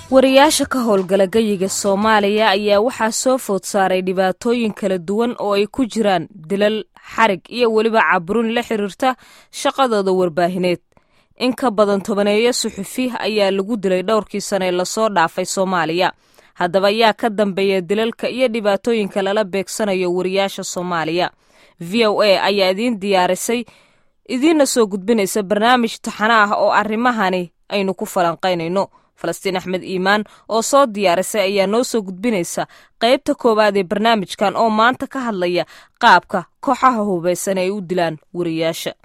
wariyaasha ka howlgala geyiga soomaaliya ayaa waxaa soo food saaray dhibaatooyin kala duwan oo ay ku jiraan dilal xarig iyo weliba caburin la xiriirta shaqadooda warbaahineed in ka badan tobaneeyo suxufi ayaa lagu dilay dhowrkii sane lasoo dhaafay soomaaliya haddaba yaa ka dambeeya dilalka iyo dhibaatooyinka lala beegsanayo wariyaasha soomaaliya v o a ayaa idiin diyaarisay idiinna soo gudbinaysa barnaamij taxano ah oo arrimahani aynu ku falanqaynayno falastiin axmed iimaan oo soo diyaarisay ayaa noo soo gudbinaysa qaybta koowaad ee barnaamijkan oo maanta ka hadlaya qaabka kooxaha hubaysan ay u dilaan wariyaasha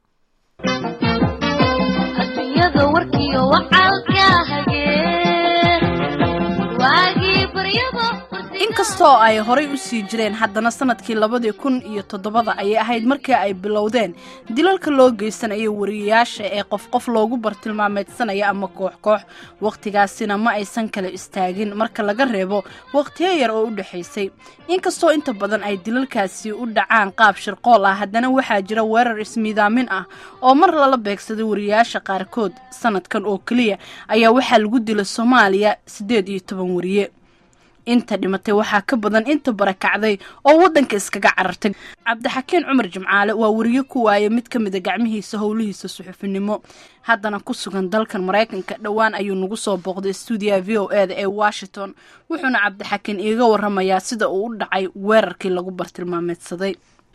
inkastoo ay horay u sii jireen haddana sanadkii labadii kun iyo toddobada ayay ahayd markii ay bilowdeen dilalka loo geysanaya wariyayaasha ee qof qof loogu bartilmaameedsanaya ama koox koox wakhtigaasina ma aysan kala istaagin marka laga reebo wakhtiyo yar oo u dhexaysay inkastoo inta badan ay dilalkaasi u dhacaan qaab shirqool ah haddana waxaa jira weerar ismiidaamin ah oo mar lala beegsaday wariyayaasha qaarkood sanadkan oo keliya ayaa waxaa lagu dilay soomaaliya siddeed iyo toban wariye inta dhimatay waxaa ka badan inta barakacday oo waddanka iskaga carartay cabdixakiin cumar jimcaale waa wariye ku waaya mid ka mida gacmihiisa howlihiisa suxufinimo haddana ku sugan dalkan maraykanka dhowaan ayuu nagu soo booqday stuudiyaha v o e da ee washington wuxuuna cabdixakiin iiga waramayaa sida uu u dhacay weerarkii lagu bartilmaameedsaday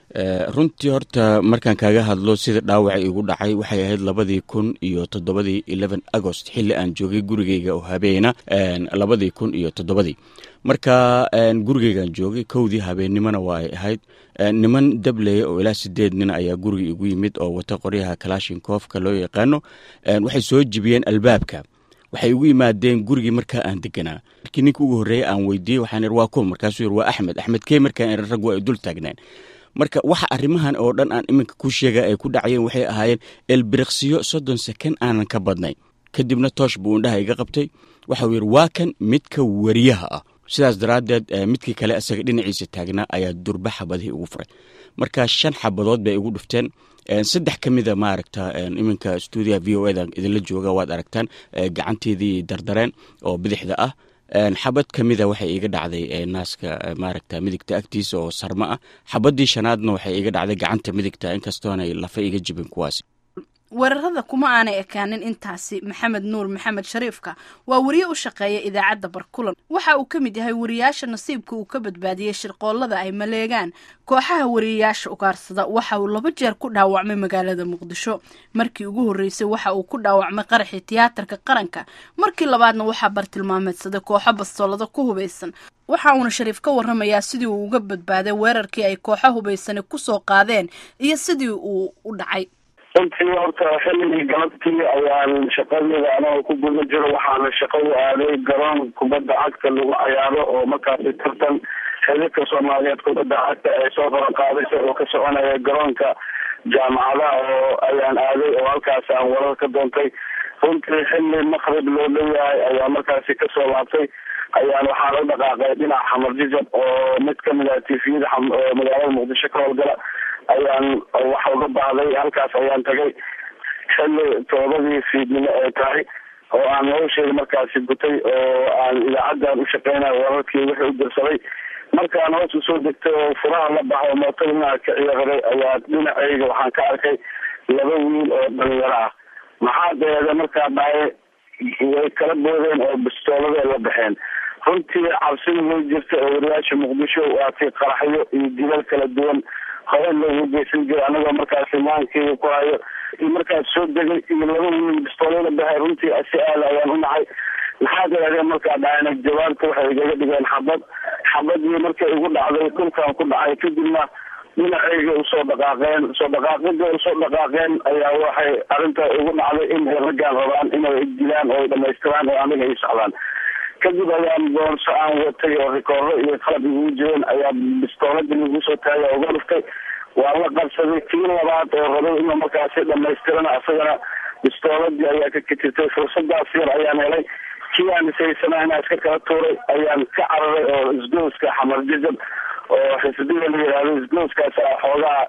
runtii horta markaan kaaga hadlo sida dhaawaca igu dhacay waxay ahayd labadii kun iyo toddobadii eleven agost xilli aan joogay gurigeyga oo habeena labadii kun iyo toddobadii marka gurigeygaan joogay kowdii habeennimona waa ay ahayd niman dableya oo ilaa sideed nin ayaa guriga igu yimid oo wata qoryaha kalashinkoofka loo yaqaano waxay soo jibiyeen albaabka waxay igu yimaadeen gurigii markaa aan deganaa markii ninka ugu horreeyay aan weydiiyey waxaan waa kuma markaasuu yir waa axmed axmed key markaan rag waa ay dul taagnaan marka waxa arrimahan oo dhan aan iminka ku sheega ay ku dhacayeen waxay ahaayeen elbiriqsiyo soddon seken aanan ka badnayn kadibna toosh buu indhaha iga qabtay waxau yidhi waa kan midka wariyaha ah sidaas daraaddeed midkii kale isaga dhinaciisa taagnaa ayaa durba xabadihii ugu furay marka shan xabadood bay igu dhufteen saddex ka mida maaragta iminka stuudiyaha v o eda idinla jooga waad aragtaan gacanteedii dardareen oo bidixda ah xabad ka mida waxay iga dhacday naaska maaragta midigta agtiisa oo sarmo ah xabadii shanaadna waxay iga dhacday gacanta midigta inkastoonay lafa iga jibin kuwaasi weerarada kuma aanay ekaanin intaasi maxamed nuur maxamed shariifka waa wariye u shaqeeya idaacadda barkulan waxa uu ka mid yahay wariyaasha nasiibka uu ka badbaadiyey shirqoollada ay maleegaan kooxaha wariyayaasha ugaarsada waxa uu laba jeer ku dhaawacmay magaalada muqdisho markii ugu horreysay waxa uu ku dhaawacmay qaraxii tiyaatarka qaranka markii labaadna waxaa bartilmaameedsaday kooxo bastoolada ku hubaysan waxa uuna shariif ka waramayaa sidii uu uga badbaaday weerarkii ay kooxo hubaysani kusoo qaadeen iyo sidii uu u dhacay runtii horta xilligii galabtii ayaan shaqadeeda anagoo ku guda jiro waxaana shaqadu aaday garoon kubadda cagta lagu cayaaro oo markaasi tartan xididka soomaaliyeed kubadda cagta ay soo fara qaadaysa oo ka soconaya garoonka jaamacadaha oo ayaan aaday oo halkaas aan warar ka doontay runtii xilli maqrib loo leeyahay ayaa markaasi kasoo laabtay ayaan waxaan u dhaqaaqay dhinaca xamar jijab oo mid kamid ah tifiyada magaalada muqdisho ka howlgala ayaan waxa uga baahday halkaas ayaan tagay xilli toobadii fiidnimo ay tahay oo aan nolosheeda markaasi gutay oo aan idaacadan u shaqeynayo wararkii wixii u dirsaday markaan hoos usoo degtay oo furaha la baxo mootada inaa ka ciyaray ayaa dhinacayga waxaan ka arkay laba wiil oo dhalinyaro ah maxaa daeeda markaa dhahay way kala boodeen oo bistoolada la baxeen runtii cabsida way jirta oo wariyaasha muqdisho waatay qaraxyo iyo dilal kala duwan hore loogu geysan jira anagoo markaasi maankeyga ku hayo iyo markaas soo degay iyo laba wiil bistoolada baxay runtii si aada ayaan u nacay maxaa daadeen markaa dhahayna jawaabta waxay igaga dhigeen xabad xabadii markay igu dhacday dhulkan ku dhacay kadibna dhinacayga usoo dhaqaaqeen soo dhaqaaqida usoo dhaqaaqeen ayaa waxay arrinta igu dhacday in ay raggaan rabaan inay dilaan oo dhamaystiraan oo aniga ay socdaan kadib ayaan boorso aan watay oo rikooro iyo qalab igu jireen ayaa bistooladii lagu soo taagay uga dhuftay waa la qabsaday kii labaad oo rabay inuu markaasi dhamaystirana isagana bistooladii ayaa ka katirtay fursadaas yar ayaan helay kii aan isaysanahna iska kala tuuray ayaan ka cararay oo isgooska xamar jajab oo xisbiga la yihahdo isgooskaas xoogaha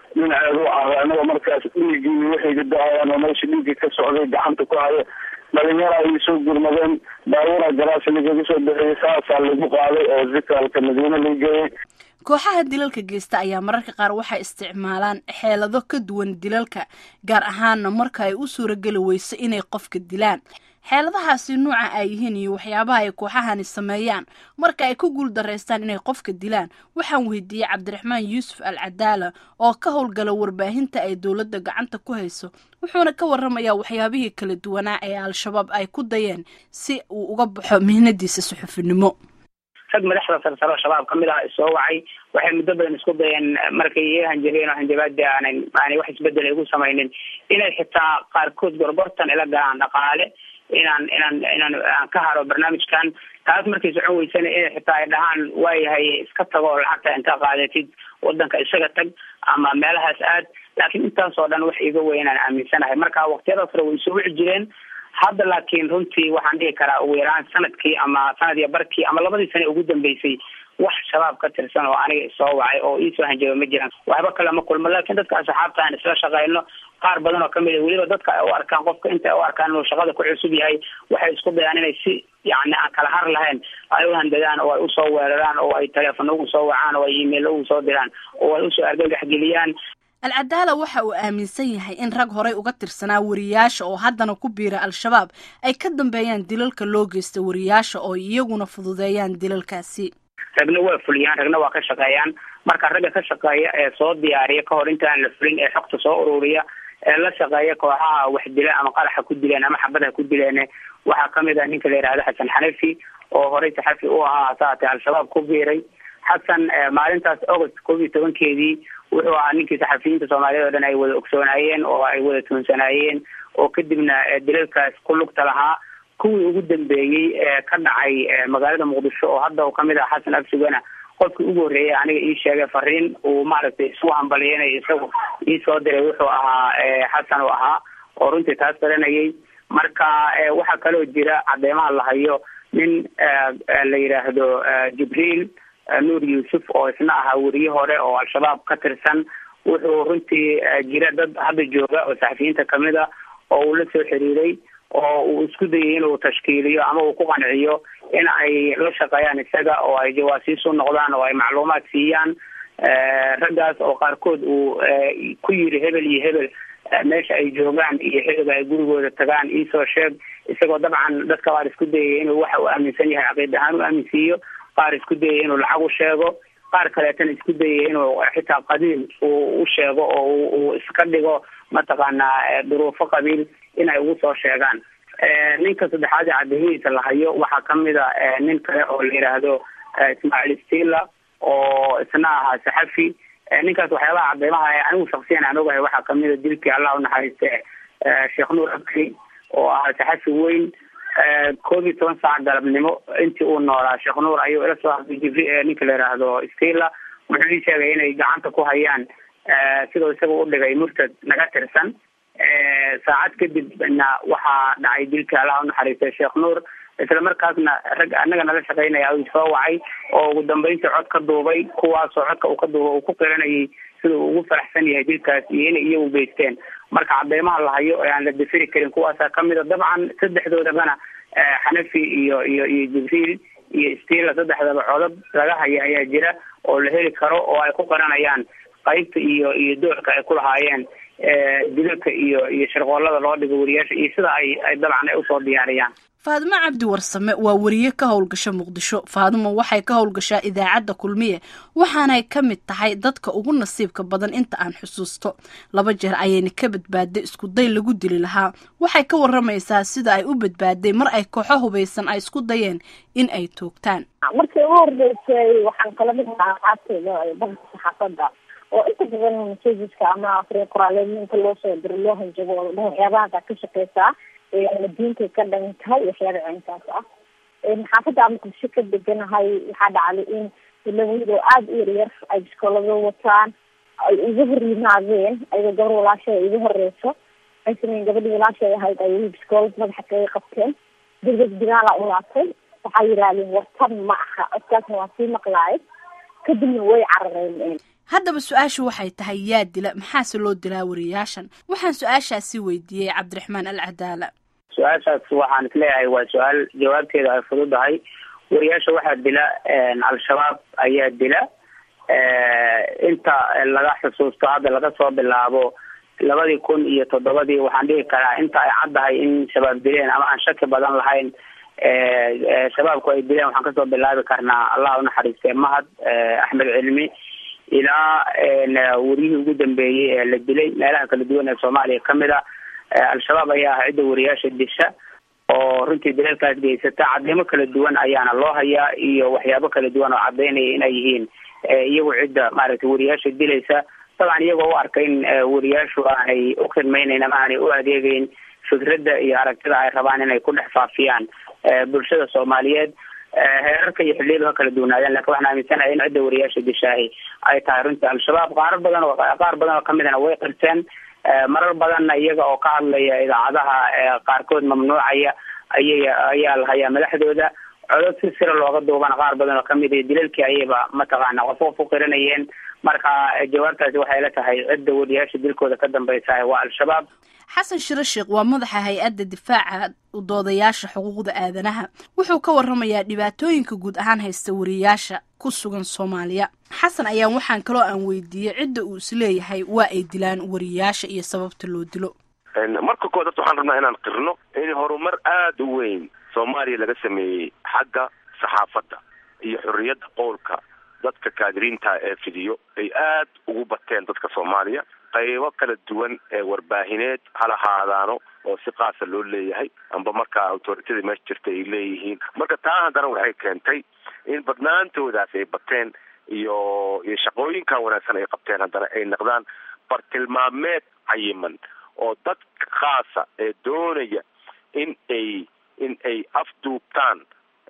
dhinaceedu cara anagoo markaas dhiiggii waxay gada-ayaan oo meesha dhiiggii ka socday gacanta ku hayo dhalinyaro ayay soo gurmadeen baawura garaas lagaga soo bixiyey saasaa lagu qaaday oo zitaalka madiine lagu geeyey kooxaha dilalka geysta ayaa mararka qaar waxay isticmaalaan xeelado ka duwan dilalka gaar ahaana marka ay u suurageli weyso inay qofka dilaan xeeladahaasi nuuca ay yihiin iyo waxyaabaha ay kooxahani sameeyaan marka ay ku guul daraystaan inay qofka dilaan waxaan weydiiyey cabdiraxmaan yuusuf al cadaala oo ka howlgala warbaahinta ay dowladda gacanta ku hayso wuxuuna ka waramayaa waxyaabihii kala duwanaa ee al-shabaab ay ku dayeen si uu uga baxo mihnadiisa suxufinimo rag madaxda sarsaro shabaab ka mid ah isoo wacay waxay muddo badan isku dayeen markay iga hanjabeen oo hanjabaadii aanan aanay wax isbedel igu samaynin inay xitaa qaarkood gorgortan ila galaan dhaqaale inaan inaan inaan aan ka haro barnaamijkan taas markay socon weysana inay xitaa ay dhahaan waayahay iska tago lacagta intaa qaadatid wadanka isaga tag ama meelahaas aad laakiin intaas oo dhan wax iga weyn aan aaminsanahay marka waqtiyadaas hore way soo wici jireen hadda laakiin runtii waxaan dhihi karaa ugu yaraan sanadkii ama sanad iyo barkii ama labadii sane ugu dambeysay wax shabaab ka tirsan oo aniga isoo wacay oo iisoo hanjaba ma jiraan waxba kale ma kulmo laakiin dadka asxaabta aan isla shaqayno qaar badan oo kamid a weliba dadka ay u arkaan qofka inta ay u arkaan inuu shaqada ku cusub yahay waxay isku dayaan inay si yacni aan kala har lahayn ay u handadaan oo ay usoo weeraraan oo ay teleefona ugu soo wacaan oo ay email ugu soo diraan oo ay usoo argagax geliyaan alcadaala waxa uu aaminsan yahay in rag horey uga tirsanaa wariyaasha oo haddana ku biira al-shabaab ay ka dambeeyaan dilalka loo geysta wariyaasha oo iyaguna fududeeyaan dilalkaasi ragna waa fuliyaan ragna waa ka shaqeeyaan marka ragga ka shaqeeya ee soo diyaariya kahor intaan la fulin ee xogta soo ururiya ee la shaqeeya kooxaha wax dila ama qaraxa ku dileen ama xabadaha ku dileen waxaa kamid ah ninka la yidhahdo xasan xanafi oo horey saxafi u ahaa hasaate al-shabaab ku biiray xasan maalintaas august koob iyo tobankeedii wuxuu ahaa ninkii saxafiyiinta soomaaliyeed oo dhan ay wada ogsoonaayeen oo ay wada tuunsanaayeen oo kadibna dilalkaas ku lugta lahaa kuwii ugu dambeeyey ee ka dhacay magaalada muqdisho oo hadda uu kamid ah xasan absugana qofkii ugu horreeyay aniga ii sheegay fariin uu maaragtay isu hambalyeynay isagu ii soo diray wuxuu ahaa xasan uu ahaa oo runtii taas garanayay marka waxaa kaloo jira cadeymaha la hayo nin la yidhaahdo jibriil nuur yuusuf oo isna ahaa weriye hore oo al-shabaab ka tirsan wuxuu runtii jira dad hadda jooga oo saxafiyiinta kamid a oo uu la soo xiriiray oo uu isku dayay inuu tashkiiliyo ama uu ku qanciyo in ay la shaqeeyaan isaga oo ay jawaasiis u noqdaan oo ay macluumaad siiyaan raggaas oo qaarkood uu ku yiri hebel iyo hebel meesha ay joogaan iyo xiliga ay gurigooda tagaan iisoo sheeg isagoo dabcan dadka qaar isku dayay inuu waxa uu aaminsan yahay caqiid ahaan u aaminsiiyo qaar isku dayay inuu lacag u sheego qaar kaleetana isku dayay inuu xitaa qabiil uu u sheego oo uu iska dhigo mataqaanaa duruufo qabiil inay ugu soo sheegaan ninka saddexaad ee cadeymihiisa la hayo waxaa kamid a nin kale oo la yidhaahdo ismaaciil stila oo isna ahaa saxafi ninkaas waxyaabaha cadeymaha ee anigu shaksiyan aan ogahay waxaa kamid a dilkii allah unaxariiste sheekh nuur abkri oo ahaa saxafi weyn koob iyo toban saac galabnimo intii uu noolaa sheekh nuur ayuu ila soo hadlay jibri ninka la yidhaahdo stila wuxuu ii sheegay inay gacanta ku hayaan sidoo isaga u dhigay murtad naga tirsan saacad kadibna waxaa dhacay dilka allah unaxariistay sheekh nuur isla markaasna rag anaga nala shaqeynaya u soo wacay oo ugu dambeyntii cod ka duubay kuwaasoo codka uu ka duubay uu ku qiranayay sida uu ugu faraxsan yahay dilkaas iyo inay iyagu geysteen marka cadeymaha la hayo ee aan la dafiri karin kuwaasaa kamid a dabcan saddexdoodabana xanafi iyo iyo iyo jibriil iyo stila saddexdaba codad laga haya ayaa jira oo la heli karo oo ay ku qiranayaan qaybta iyo iyo doorka ay ku lahaayeen dilalka iyo iyo sharqoolada loo dhigo wariyaasha iyo sida ay ay dabcan ay usoo diyaariyaan faadimo cabdi warsame waa weriye ka howlgasha muqdisho faadimo waxay ka howlgashaa idaacadda kulmiye waxaanay ka mid tahay dadka ugu nasiibka badan inta aan xusuusto laba jeer ayayna ka badbaaday iskuday lagu dili lahaa waxay ka waramaysaa sida ay u badbaaday mar ay kooxo hubaysan ay isku dayeen in ay toogtaan markii ugu horreysay waxaan kala mid ahaa asxaabteyda banka saxaafadda oo inta badan masajiska ama afri qoraaleedninka loo soo diro loo hanjabo oo dhaho waxyaabahaasa ka shaqeysaa diintay ka dhan tahay waxyaaba caynkaas ah xaafadda ama kulsho ka deganahay waxaa dhacday in ilawiyadoo aada u yaryar ay biskoolada wataan ay iga hor yimaadeen ayagoo gabar walaasheeda iga horeyso ay sameyn gabadhii walaasheeda ahayd ay biskoolad madaxa kaga qabteen degdeg dagaala u laabtay waxaa yidhaahdeen wartan ma aha codkaasna waa sii maqlaayay kadibna way carareen haddaba su-aashu waxay tahay yaa dila maxaase loo dilaa wariyaashan waxaan su-aashaasi weydiiyey cabdiraxmaan al cadaala su-aashaas waxaan isleeyahay waa su-aal jawaabteeda ay fududahay wariyaasha waxaa dila al-shabaab ayaa dila inta laga xusuusto hadda laga soo bilaabo labadii kun iyo toddobadii waxaan dhihi karaa inta ay caddahay in shabaab dileen ama aan shaki badan lahayn shabaabku ay dileen waxaan kasoo bilaabi karnaa allah unaxariistee mahad axmed cilmi ilaa wariyihii ugu dambeeyey ee la dilay meelaha kala duwan ee soomaaliya kamid a al-shabaab ayaa ah cidda wariyaasha disha oo runtii daleelkaas geysata cadeymo kala duwan ayaana loo hayaa iyo waxyaabo kala duwan oo cadaynaya inay yihiin iyagu cidda maaragtay wariyaasha dilaysa dabcan iyagoo u arkay in wariyaashu aanay u khidmaynayn ama aanay u adeegeyn fikradda iyo aragtida ay rabaan inay ku dhex faafiyaan bulshada soomaaliyeed heerarka iyo xilliyadu ha kala duwanaadeen lakin waxaan aaminsanahay in cidda wariyaasha dishaahi ay tahay runtii al-shabaab qaar badan oo qaar badan oo kamidana way qirteen marar badanna iyaga oo ka hadlaya idaacadaha qaarkood mamnuucaya ayay ayaa la hayaa madaxdooda codod si sira looga duubana qaar badan oo kamid a dilalkii ayayba mataqaana qof qof u qiranayeen marka jawaabtaasi waxay la tahay cidda wariyaasha dilkooda ka dambeysa waa al-shabaab xasan shiro sheekh waa madaxa hay-adda difaaca udoodayaasha xuquuqda aadanaha wuxuu ka waramayaa dhibaatooyinka guud ahaan haysta wariyaasha ku sugan soomaaliya xasan ayaan waxaan kaloo aan weydiiyey cidda uu isleeyahay waa ay dilaan wariyaasha iyo sababta loo dilo marka kood horta waxaan rabnaa inaan qirno in horumar aada u weyn soomaaliya laga sameeyey xagga saxaafadda iyo xorriyadda qowlka dadka kaadiriinta ee fidiyo ay aad ugu bateen dadka soomaaliya qaybo kala duwan ee warbaahineed hal ahaadaano oo si qaasa loo leeyahay amba markaa autoritada meesha jirta ay leeyihiin marka taa haddana waxay keentay in badnaantoodaas ay bateen iyo iyo shaqooyinkan wanaagsan ay qabteen haddana ay noqdaan bartilmaameed cayiman oo dadka khaasa ee doonaya in ay in ay afduubtaan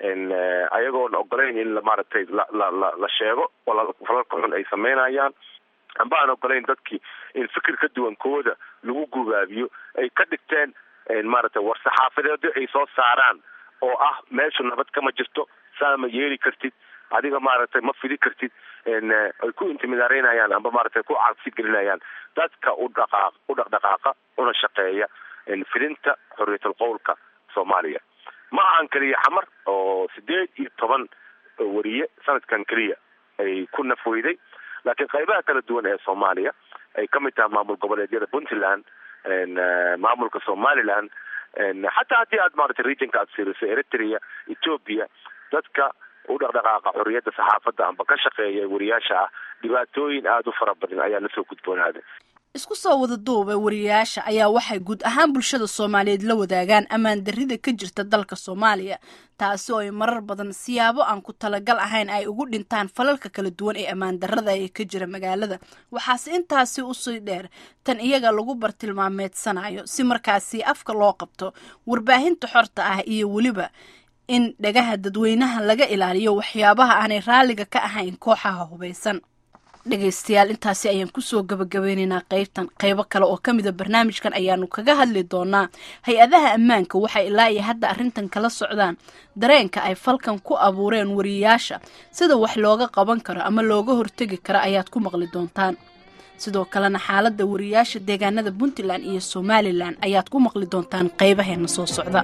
ayagoona ogolayn in maaragtay la la la la sheego oo falalka xun ay sameynayaan amba aan ogolayn dadkii in fikir ka duwankooda lagu gubaabiyo ay ka dhigteen maaragtay war saxaafadeedo ay soo saaraan oo ah meeshu nabad kama jirto saa ma yeeli kartid adiga maaragtay ma fidi kartid ay ku intimidareynayaan amba maaragtay ku cabsi gelinayaan dadka u dhaqaaq u dhaqdhaqaaqa una shaqeeya fidinta xorriyatul qowlka soomaaliya ma ahan keliya xamar oo sideed iyo toban wariye sanadkan keliya ay ku nafweyday laakiin qaybaha kala duwan ee soomaaliya ay ka mid tahay maamul goboleedyada puntland maamulka somaliland xataa haddii aad maaragtay regionka aad fiiriso eritrea ethoopia dadka u dhaqdhaqaaqa xorriyadda saxaafadda amba ka shaqeeya wariyaasha ah dhibaatooyin aada u fara badan ayaa lasoo gudboonaaday isku soo wada duuba wariyaasha ayaa waxay guud ahaan bulshada soomaaliyeed la wadaagaan ammaan darrida ka jirta dalka soomaaliya taasi oo ay marar badan siyaabo aan ku talagal ahayn ay ugu dhintaan falalka kala duwan ee ammaan darrada ee ka jira magaalada waxaase intaasi usii dheer tan iyaga lagu bartilmaameedsanayo si markaasi afka loo qabto warbaahinta xorta ah iyo weliba in dhagaha dadweynaha laga ilaaliyo waxyaabaha aanay raalliga ka ahayn kooxaha hubaysan dhegaystayaal intaasi ayaan kusoo gabagabeynaynaa qeybtan qeybo kale oo ka mida barnaamijkan ayaanu kaga hadli doonaa hay-adaha ammaanka waxay ilaa iyo hadda arrintan kala socdaan dareenka ay falkan ku abuureen wariyaasha sida wax looga qaban karo ama looga hortegi karo ayaad ku maqli doontaan sidoo kalena xaaladda wariyaasha deegaanada puntland iyo somalilan ayaad ku maqli doontaan qeybaheena soo socda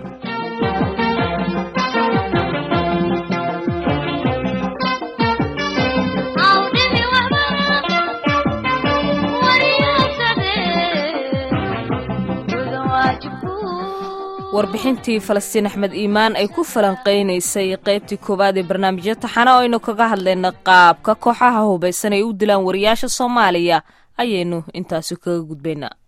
warbixintii falastiin axmed iimaan ay ku falanqaynaysay qaybtii koowaad ee barnaamijyo taxana oo aynu kaga hadlayna qaabka kooxaha hubaysan ay u dilaan wariyaasha soomaaliya ayaynu intaasi kaga gudbaynaa